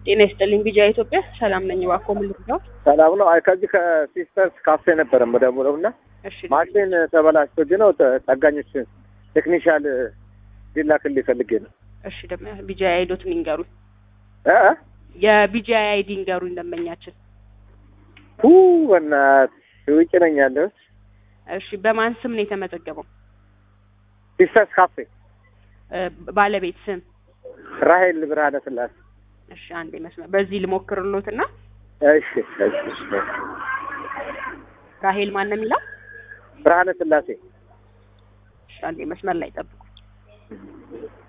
ጤና ይስጥልኝ ቢጃ ኢትዮጵያ ሰላም ነኝ። እባክዎ ምን ልርዳው? ሰላም ነው። አይ ከዚህ ከሲስተርስ ካፌ ነበረ የምደውለው እና እሺ ማሽን ተበላሽቶብኝ ነው። ተ- ጠጋኞች ቴክኒሻል ሊላክልኝ ፈልጌ ነው። እሺ ደግሞ ቢጃ አይዶትን ይንገሩኝ። እ እ? የቢጃ አይዲ ይንገሩኝ ደንበኛችን። ሁ በእናትህ ውጭ ነኝ ያለሁት። እሺ በማን ስም ነው የተመዘገበው? ሲስተርስ ካፌ እ፣ ባለቤት ስም? ራሄል ብርሃነ ስላሴ። እሺ አንዴ መስመር በዚህ ልሞክርሎትና እሺ እሺ እሺ። ራሄል ማን ነው የሚለው? ብርሃነ ስላሴ እሺ አንዴ መስመር ላይ ጠብቁ።